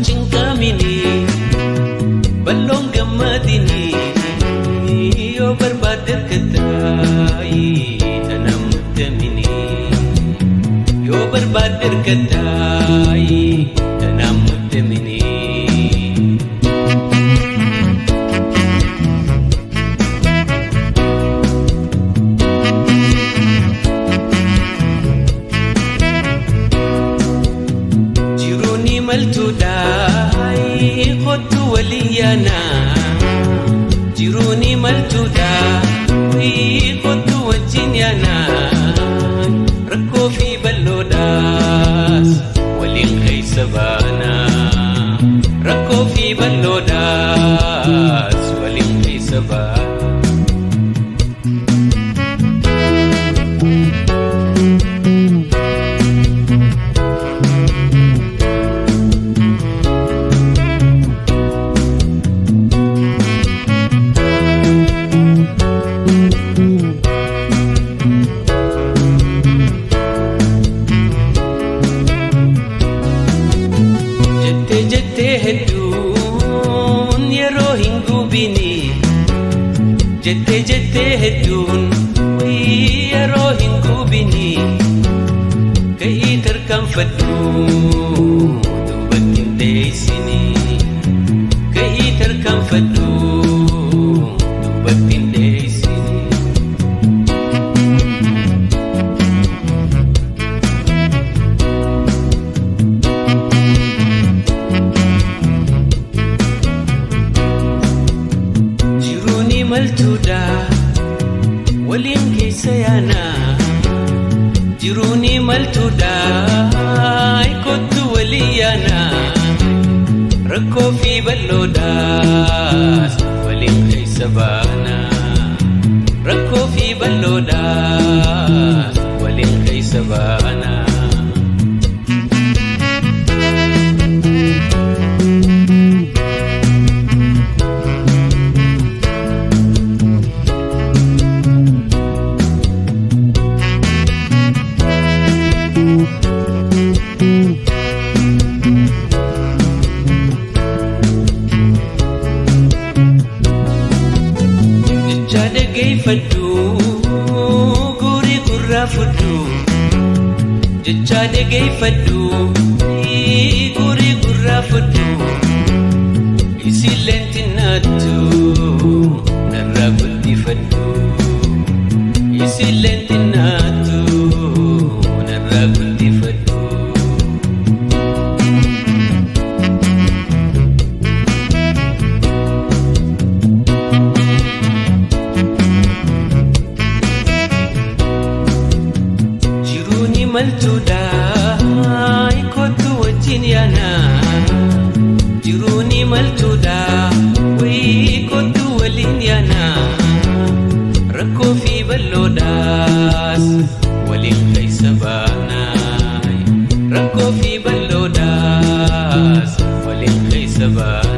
cinqamini balloon gammadini yoo barbaadde argattaayi tanaan mudamini yoo barbaadde argattaayi tanaan mudamini. Jiruuni maltuudhaa kottu waliin yaanaa. Jiruuni maltuudhaa kottu wajjin yaanaa. Rakkoo fi bal'oodhaas waliin keessa baanaa. Rakkoo fi bal'oodhaas waliin keessa baanaa. Jettee jettee hedduun yeroo hin gubini. Jettee jettee hedduun wayii yeroo hin gubini. Ka'ii tarkaanfadhu duubatti hin deessini. Ka'ii tarkaanfadhu duubatti hin deessini. Jiruuni maltuudhaa waliin keessa yaanaa. Jiruuni maltuudhaa kottu waliin yaanaa. Rakkoo fi bal'oodhaas waliin keessa baanaa. Rakkoo fi bal'oodhaas waliin keessa baanaa. Jecha dhageeffadhu guurii gurraa fudhu. Jecha dhageeffadhu guurii gurraa fudhu. Isilleen xinnaattu narraa guddifadhu. Isilleen xinnaattu narraa guddifadhu. Jiruuni maltuudhaa kottu wajjin yaanaa. Jiruuni maltuudhaa wayii kottu waliin yaanaa. Rakkoo fi bal'oodhaas waliin keessa baanaa. Rakkoo fi bal'oodhaas waliin keessa baanaa.